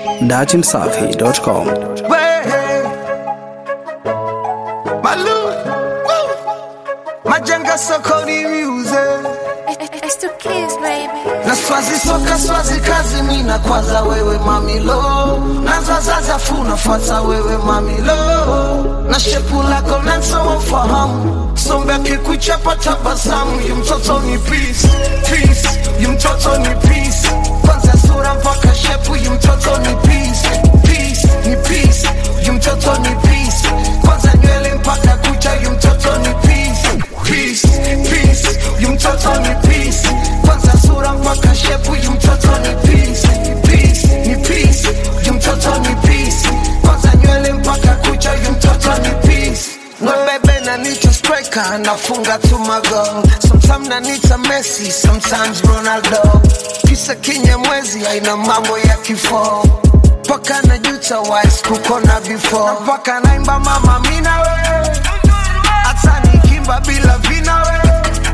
datimsafi.com. Way. Malu. Woo. Majenga sokoni music. It's the kids, baby. Na swazi soka swazi kazi mina kwanza wewe mamilo na zazaza funa fuata wewe mamilo na shepu lako nansa wafahamu sombe akikuchapa tabasamu yu mtoto ni peace peace yu mtoto ni peace kwanza sura mpaka shepu yu mtoto ni peace peace ni peace yu mtoto ni peace kwanza nywele mpaka kucha yu mtoto ni peace peace peace yu mtoto ni peace kwanza sura mpaka shepu yu mtoto ni peace peace ni peace yu mtoto ni peace kwanza nywele mpaka kucha yu mtoto ni peace No baby na nita striker nafunga tu mago sometimes na nita Messi sometimes Ronaldo kisa kinyamwezi aina mambo ya kifo paka na juta wise kukona before paka naimba mama mina we hata nikimba bila vina we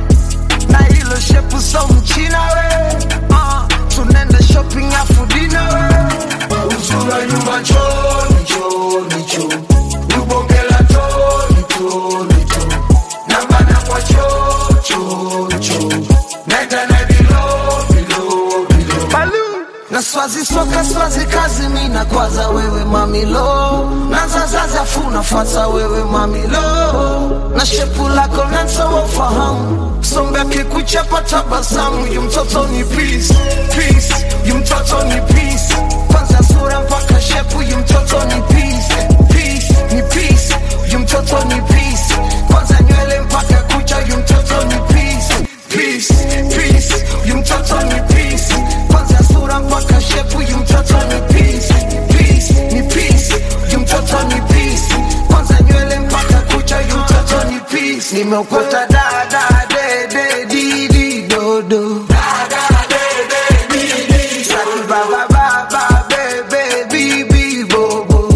na hilo shepu so mchina we uh, tunenda shopping afu dina we uzura nyumba choni choni choni ubongela toni toni toni nambana kwa cho cho cho nenda na bilo bilo bilo Balu. na swazi soka swazi kazi mina kwaza wewe mamilo na zazaza funa fata wewe mamilo na shepu lako nansa wafahamu sombe akikuchapa tabasamu yu mtoto ni peace peace yu mtoto ni peace kwanza sura mpaka shepu yu mtoto ni peace peace ni peace yu mtoto ni peace kwanza nywele mpaka kucha yu mtoto ni peace peace peace yu mtoto ni peace kwanza sura mpaka shepu yu mtoto ni peace peace ni peace yu mtoto ni peace kwanza nywele mpaka kucha yu mtoto ni peace nimeokota da da de de di di do do Saki ba ba ba ba be be bi bi bo bo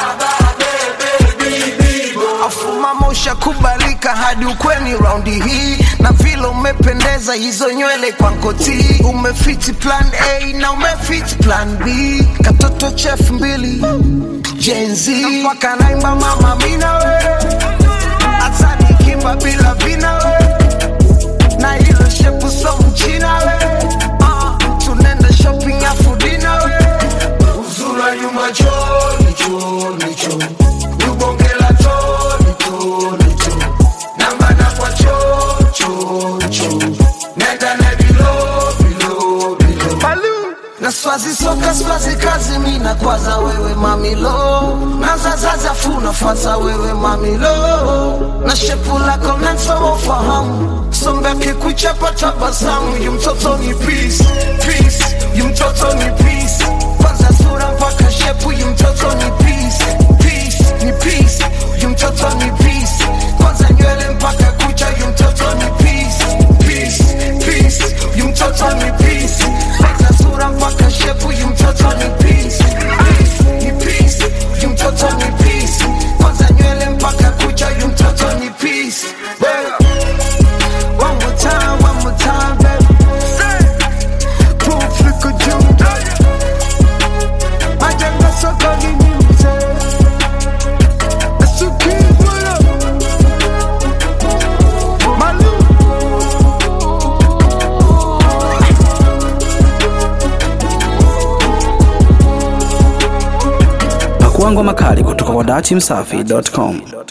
afuma mosha kubalika hadi ukweni raundi hii na vile umependeza hizo nywele kwa nkoti umefiti plan a na umefiti plan b katoto chef mbili jenzi mpaka naimba mama mina we hata nikimba bila vina we na hilo shepu so mchina we uh, tunenda shopping afu dina we uzura nyuma choni choni choni ubongela choni choni choni nambana kwa cho cho cho nenda na bilo bilo bilo Balu. na swazi soka swazi kazi mina kwaza wewe mamilo na zazaza funa fata wewe mamilo na shepu lako nansa wafahamu sombe akikuchapa tabasamu yu mtoto ni peace peace yu mtoto ni peace kwanza sura mpaka shepu yu mtoto ni peace peace ni peace yu mtoto ni peace kwanza nywele mpaka kucha yu mtoto ni peace peace peace yu mtoto ni peace kwanza sura mpaka shepu yu mtoto ni peace peace ni peace yu mtoto ni peace kwanza nywele mpaka kucha yu mtoto ni peace yeah. One more time, one more time, baby. Proof liko juu. Majengo sokoni music. That's the kid, what up? Malu. Pakuangwa makali kutoka kwa datimsafi.com.